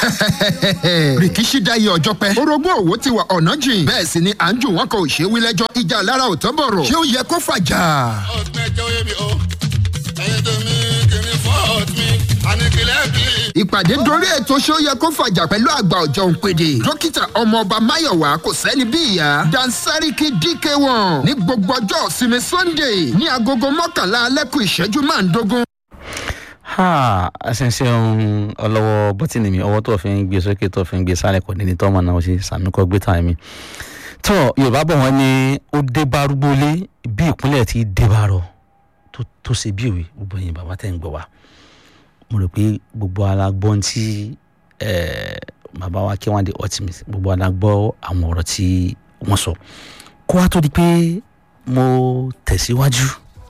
rìkíṣí dáyé ọjọ́ pẹ́ orogún òwò ti wà ọ̀nà jìn bẹ́ẹ̀ sì ni à ń jù wọ́n kò ṣe wí lẹ́jọ́ ìjà lára ò tán bọ̀rọ̀ ṣé ó yẹ kó fàjà. ọ̀gbẹ́jọ́ yé mi o ẹ̀yin tó mi kìíní fọ́ọ̀t mi àníkìlẹ̀ kì í. ìpàdé dorí ètò ṣé ó yẹ kó fàjà pẹ̀lú àgbà ọ̀jọ̀ òǹpẹ̀dẹ̀ dókítà ọmọọba máyọ̀wá kò sẹ́ni bí ìyá dansariki dk1 ní gbogbo ọjọ́ ìsinmi sunday ní agogo mọ́kànlá alẹ́kùn ìṣẹ́jú máàndógún ha ẹsẹ̀nsẹ̀ ohun ọlọ́wọ́ bọ́tìnì mi ọwọ́ tó fi ń gbé sókè tó fi ń gbé sálẹ̀ kò ní ní tọ́mọ náà ó sì sàmì kọ́ gbé tàn mí. tọ́ yorùbá bọ̀ wọ́n ní ó dé bá arúgbólé bí ìpínlẹ̀ ti dé bá rọ tó- tó ṣe bí òwe gbogbo yẹn bàbá tẹ̀ ń gbọ́ wa. mo rò pé gbogbo alágbọ́n tí eh, bàbá wa kí wọ́n dé ultimate gbogbo alágbọ́ àwọn ọ̀rọ̀ tí wọ́n sọ kó wá tó di pé mo tẹ̀síwájú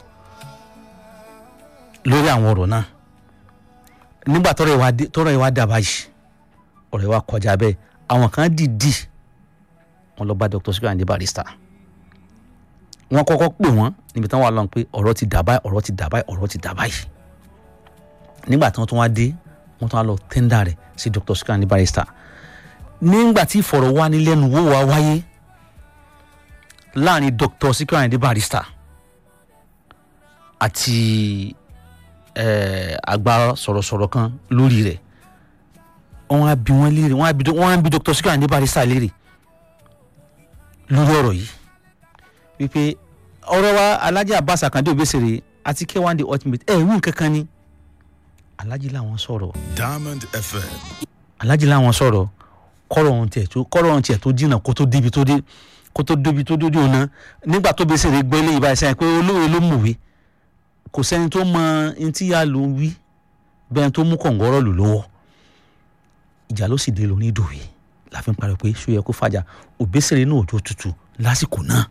lórí àwọn ọ̀rọ̀ náà nígbà tọrọ ìwà dé- tọrọ ìwà dà báyìí ọ̀rọ̀ ìwà kọjá bẹ́ẹ̀ àwọn kan dìdì wọn lọ bá dr sikirande barista wọn kọ́kọ́ pè wọ́n níbi tí wọ́n wà lọ́n pé ọ̀rọ̀ ti dà báyìí ọ̀rọ̀ ti dà báyìí ọ̀rọ̀ ti dà báyìí nígbà tí wọ́n tún wá dé wọ́n tún wá lọ tẹ́ndà rẹ̀ sí dr sikirande barista nígbà tí ìfọ̀rọ̀wánilẹ́nuwò wa wáyé láàrin dr sikirande barista àti eh, àgbà sọ̀rọ̀sọ̀rọ̀ kan lórí rẹ̀ wọ́n á bi wọ́n léèrè wọ́n á bi wọ́n á bi dr sikira ní barista léèrè lórí ọ̀rọ̀ yìí wípé ọ̀rọ̀ wa alhaji abbas akande obesere àti k1 the ultimate ẹ̀ wí nǹkan kan ni alhaji làwọn sọ̀rọ̀ diamond fm. alhaji làwọn sọ̀rọ̀ kọ́rọ̀ ohun tiẹ̀ tó kọ́rọ̀ ohun tiẹ̀ tó jìnnà kó tó débi tó dé kó tó débi tó dé ọ̀nà nígbà tó besere gbọ́ ilé ìbáyìí sẹ́yìn pé olóore ló mọ̀wé kò sẹ́ni tó mọ ntí yà ló ń wí bẹ́ẹ̀ tó mú kọ̀ǹgọ́rọ̀ lò lọ́wọ́ ìjà ló sì dé lórí ìdòwì la fi ń pariwo pé ṣó yẹ kó fàjà òbésèré náà òjò tutù lásìkò náà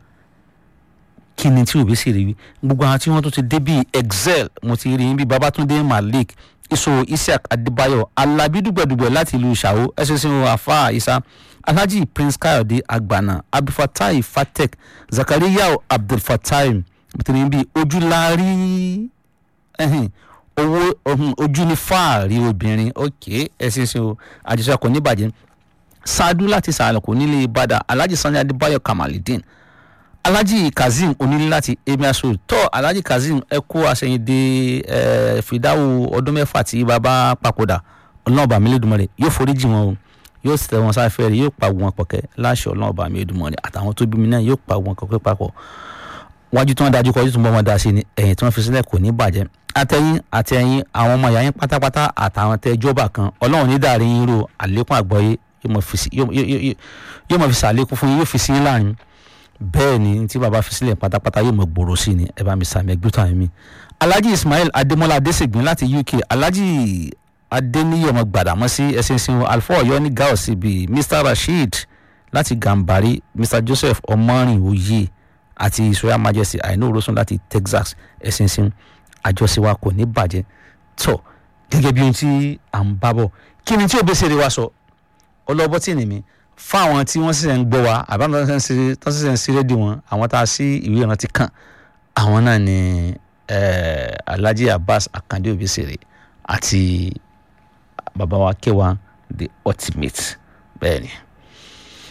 kí ni tí òbésèré wí gbogbo àwọn tí wọ́n tún ti dé bíi excel mo ti rí bí babatunde malik iso isiaq adébáyọ̀ alábí dùgbẹ̀dùgbẹ̀ láti ìlú ìṣàwó ẹ̀sìnsìn afa isa alhaji prince kayode agbana abdulfatai fatek zakariya abdulfatai mo ti rí bí ojúlárí ẹhìn owó ọhún, ojú ní fáàrí obìnrin ok ẹsìn sin o àjọṣe kò ní bàjẹ́ ṣáájú láti sàlẹ̀ kò nílé ìbàdàn alhaji sani adébáyọ̀ kamalidin alhaji kazeem onílé láti emir road tọ́ alhaji kazeem ẹ kó àṣẹyìndé ẹ fìdáwò ọdún mẹ́fà tí bàbá papòdà ọlọ́ọ̀bà mílẹ̀dùmọ̀rẹ̀ yóò foríjì wọn o yóò tẹ wọn sáfẹ́ rẹ̀ yóò pa wọn pọ̀kẹ́ láṣẹ ọlọ́ọ̀bà mílẹ̀dùmọ̀rẹ̀ àtàwọn tó bí mi náà yóò pa wọn kọ̀kẹ́ papọ̀ wájú tí wọn dájú kọjú tó ń bọ́ wọn dá sí ni ẹ̀yìn tí wọ́n fi sílẹ̀ kò ní bàjẹ́ àtẹ̀yìn àtẹ̀yìn àwọn ọmọ ìyá yín pátápátá àtàwọn tẹ jọba kan ọlọ́run ní dàrí yín ro àlékún àgbọ́yé yóò mọ̀ fi sí- yóò- yóò- yóò- yóò mọ̀ fi sàlékún fún yín yóò fi sí yín láàrin bẹ́ẹ̀ ni tí baba fi sílẹ̀ pátápátá yóò mọ̀ gbòòrò sí ni ẹ bá mi sàmì ẹgbẹ́ tó àmì mi. alhaji ismail adémọlá adésègbín láti uk alhaji adéníyọmọ gbàdámọ́sí ẹ̀sìnsìn alfa ọ̀yọ́ ní gao síbi mr rasheed láti gambari mr joseph ọmọrin oyè àti israel majesty àìní òrósùn láti texas ẹ̀sìnsìn àjọṣe wa kò ní bàjẹ́ tọ̀ gẹ́gẹ́ bí ohun tí à ń bá bọ̀ kí ni tí ò bẹ́sẹ̀ rẹ wa sọ ọlọ́bọ́ tí nìmi fáwọn tí wọ́n sì ń gbọ́ wa àbámu tó sì ń sí rédíò wọn àwọn tá a sí ìwé ìrántí kàn àwọn náà ni eh, alhaji abbas akande obesere àti bàbá wa kéwà the ultimate bẹ́ẹ̀ ni.